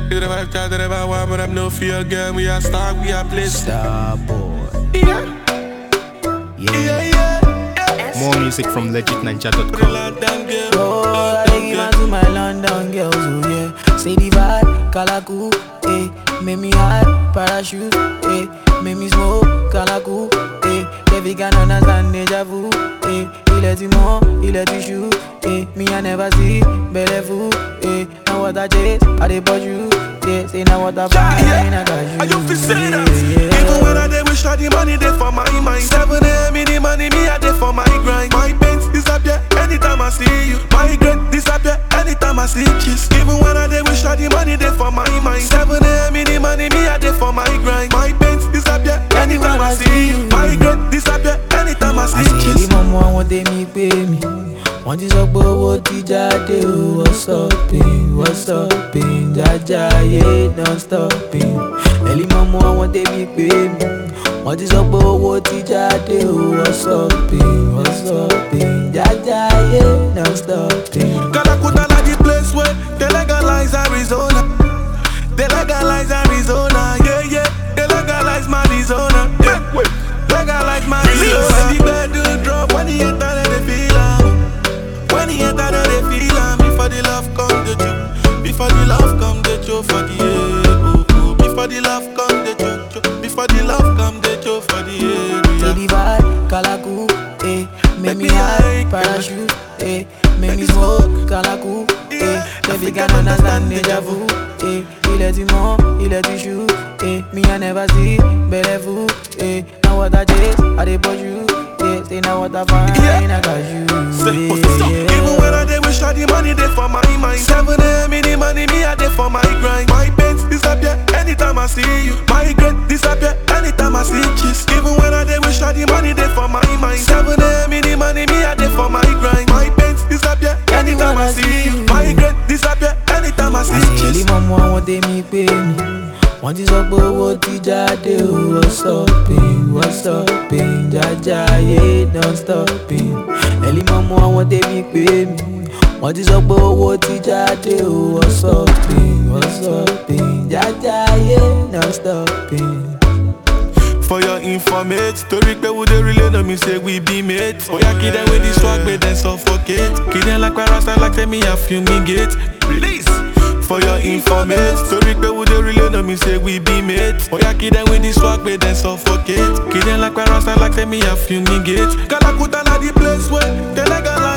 Is the vibe chat, the vibe one, but I'm no fear girl. We are star, we are place. Star boy. Yeah, Yeah. yeah, yeah. More music from The legitninja.com. London girl. Oh, I dey give am to my London girls, oh yeah. Say the vibe, Kalaku, eh. Make me hot, parachute, eh. Make me smoke, Kalaku, eh. Baby can understand deja vu, eh. Il est du monde, il est du chou, eh. Me I never see, belle fou, eh. Now what I chase, I dey bought you, yeah. Say now what I Yeah, find, yeah. I got you, Are you feel say that? yeah, yeah. Even when I dey wish all the money dey for my mind. Seven a.m. in the money, me I dey for my grind. My pains disappear anytime I see you. My regret disappear anytime I see kiss. Even when I dey wish all the money dey for my mind. Seven a.m. in the money, me I dey for my grind. My pains disappear anytime I see you. My regret disappear anytime I see àṣírí kiss. mọ́mọ́ àwọn tèmi pé mi wọ́n ti sọ pé owó ti jáde o wọ́n stopping wọ́n stopping jájáyé non stopping ẹ̀lí mọ́mọ́ àwọn tèmi pé mi wọ́n ti sọ pé owó ti jáde o wọ́n stopping wọ́n stopping jájáyé non stopping. Calacuta like the place where they legalize Arizona. They legalize Arizona, yeah, yeah. They legalize Arizona, yeah. Legalize Arizona. When the bed drop, when the enter, then they feel am. When the enter, then they feel am. Before the love come, the joke. Before the love come, the joke for the air. Oh, oh. Before the love come, the joke. joke. Before the love come, the joke for the Say area. the vibe, Kalaku, eh. Make me Baby, high, I- parachute, eh. Make me smoke, Kalaku, eh. Baby can understand deja vu, eh. Il est du monde, il est du chou, eh. Me I never see, belle fou, eh. Now what I chase, I dey push you, yeah. Say now what I find, Yeah. I got you, Say, what's this up? yeah, Even yeah. when I dey wish all the money dey for my mind. Seven a.m. in the money, me I dey for my grind. My pains disappear anytime I see you. My regret disappear anytime I see kiss. Even when I dey wish all the money dey for my mind. Seven a.m. in the money, me I dey for my grind. My pains disappear anytime I see you. My regret disappear anytime I see àṣírí kiss. mọ́mọ́ àwọn tèmi pé mi wọ́n ti sọ pé owó ti jáde o wọ́n stopping wọ́n stopping jájáyé non stopping ẹ̀lí mọ́mọ́ àwọn tèmi pé mi wọ́n ti sọ pé owó ti jáde o wọ́n stopping wọ́n stopping jájáyé non stopping. For your informate, story pe we dey relay no me say we be mates. Oh yeah, kid them with this swag, but then suffocate. Kid them like rasta like tell me I fumigate. Release. For your informate, story pe we dey relay no me say we be mates. Oh yeah, kid them with this swag, but then suffocate. Kid them like rasta like tell me I fumigate. Calacuta na the place where they legalize